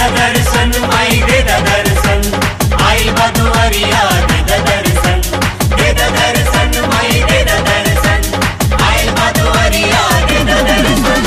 द दर्शन माई दे द दर्शन आई बदुअरिया दे द दर्शन दे द दर्शन माई दे द दर्शन आई बदुअरिया दे द दर्शन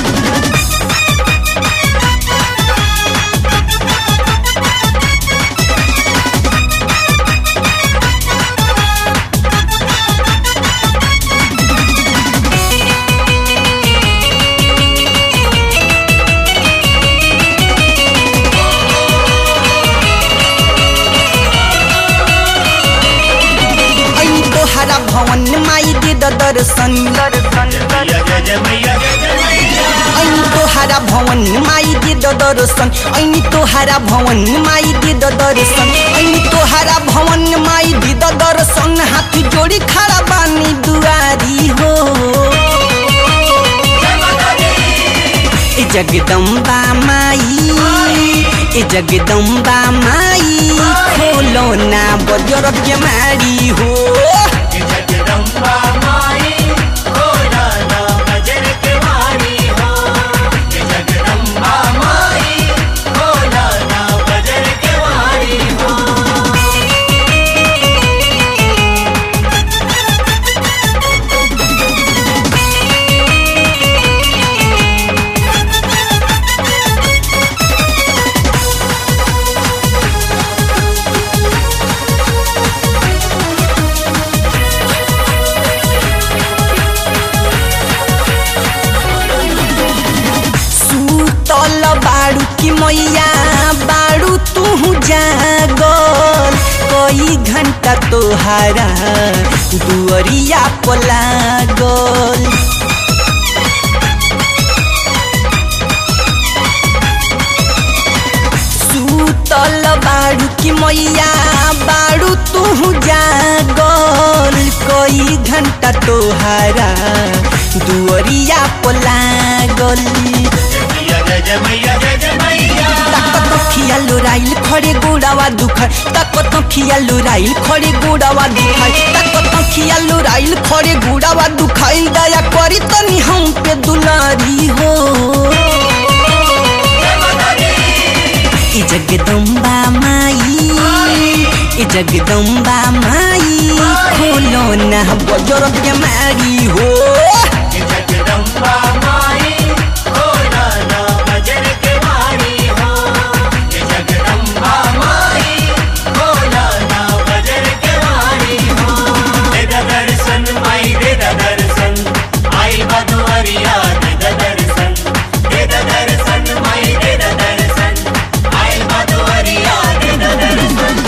ऐनी तोहरा भवन माई दे द दर्शन मैया जय जय मैया जय जय मैया ऐनी तोहरा भवन माई दे द दर्शन ऐनी तोहरा भवन माई दे द दर्शन ऐनी तोहरा भवन माई दे द दर्शन हाथ जोड़ी खड़ा बानी दुआरी हो ए जगदम्बा माई ए जगदम्बा माई खोलो ना बजर के मारी हो कि जगदम्बा माई खोला ना बजर के वारी हो कि जगदम्बा माई खोला ना बजर के वारी हो सुतल बाड़ू की मैया बाड़ू तू जागल कई घंटा तोहारा दुअरिया पलागल सुतल बाड़ू की मैया बाड़ू तू जागल कई घंटा तोहारा दुअरिया पलागल मैया जय जय मैया जय जय मैया ताकत खिया लोराइल खड़े गोड़ावा दुखाय ताकत खिया लोराइल खड़े गोड़ावा दुखाय ताकत खिया लोराइल खड़े गोड़ावा दुखाइल दया करी तनी हम पे दुलारी हो ए जगदम्बा माई ए जगदम्बा माई खोलो ना बजर के मारी हो कि जगदम्बा माई खोला ना बजर के वारी हो कि जगदम्बा माई खोला ना बजर के वारी हो दे द दर्शन माई दे द दर्शन आई बदुअरिया दे द दर्शन दे द दर्शन माई दे द दर्शन आई बदुअरिया दे द दर्शन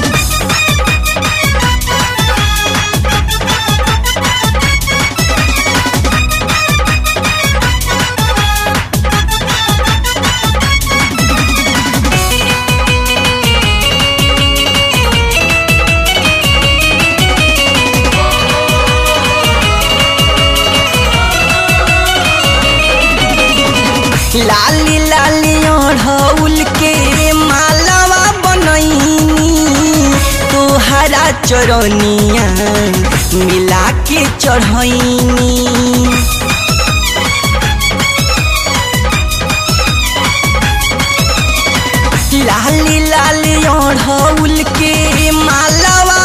लाली लाली ओढ़ौल के मालावा बनैनी तोहरा चरनिया मिला के चढ़ैनी लाली लाली ओढ़ौल के मालावा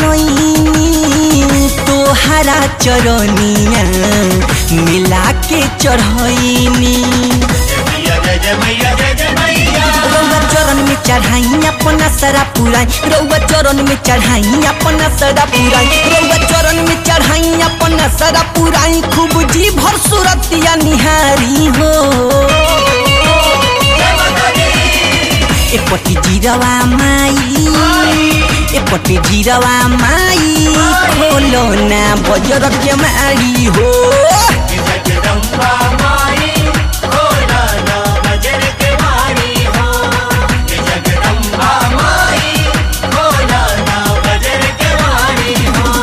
बनैनी तोहरा चरनिया मिला के चढ़ैनी मैया जय जय मैया जय जय मैया रउआ चरण में चढ़ाई अपना सरा पुराई रउआ चरण में चढ़ाई अपना सरा पुराई रउआ चरण में चढ़ाई अपना सरा पुराई खूब जी भर सुरतिया निहारी हो एपट्टि जिरवा माई एपट्टि जिरवा माई खोलो ना बजर के मारी हो कि जगदम्बा माई खोला ना बजर के वारी हो कि जगदम्बा माई खोला ना बजर के वारी हो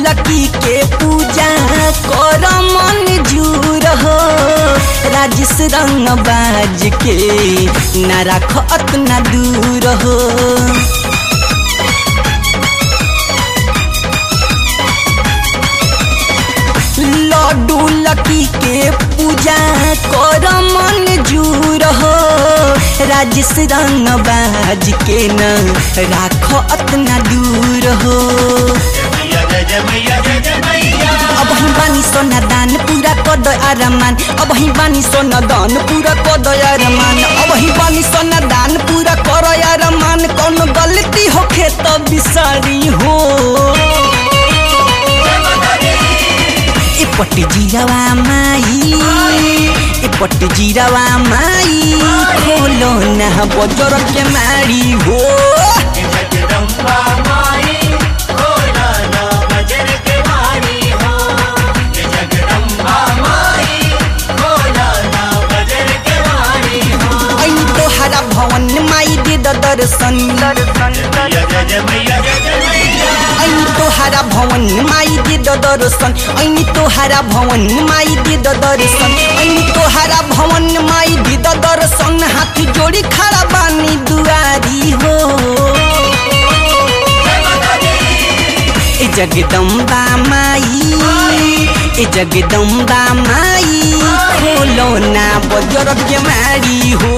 लकी के पूजा कर मन जूर हो राजेश रंग बाज के ना राख अतना दूर हो लड्डू लकी के पूजा कर मन जूर हो राजेश रंग बाज के न राख अतना दूर हो मैया जय जय मैया जय जय मैया अब ही बानी सोना दान पूरा कर दो अरमान अब ही बानी सोना दान पूरा कर दो अरमान अब ही बानी सोना दान पूरा कर अरमान कौन गलती होखे तो बिसारी हो ए पट्टी जीरावा माई ए पट्टी जीरावा माई खोलो ना बजर के मारी हो जगदम्बा माई खोला ना बजर के वाणी हो जगदम्बा माई खोला ना बजर के वाणी हो ऐन तोहरा भवन माई दे द दर्शन मैया जय जय मैया जय जय मैया ऐनी तोहारा भवन माई दे द दर्शन ऐनी तोहारा भवन माई दे द दर्शन ऐनी तोहारा भवन माई दे द दर्शन हाथ जोड़ी खड़ा बानी दुआरी हो ए जगदम्बा माई ए जगदम्बा माई खोलो ना बजर के मारी हो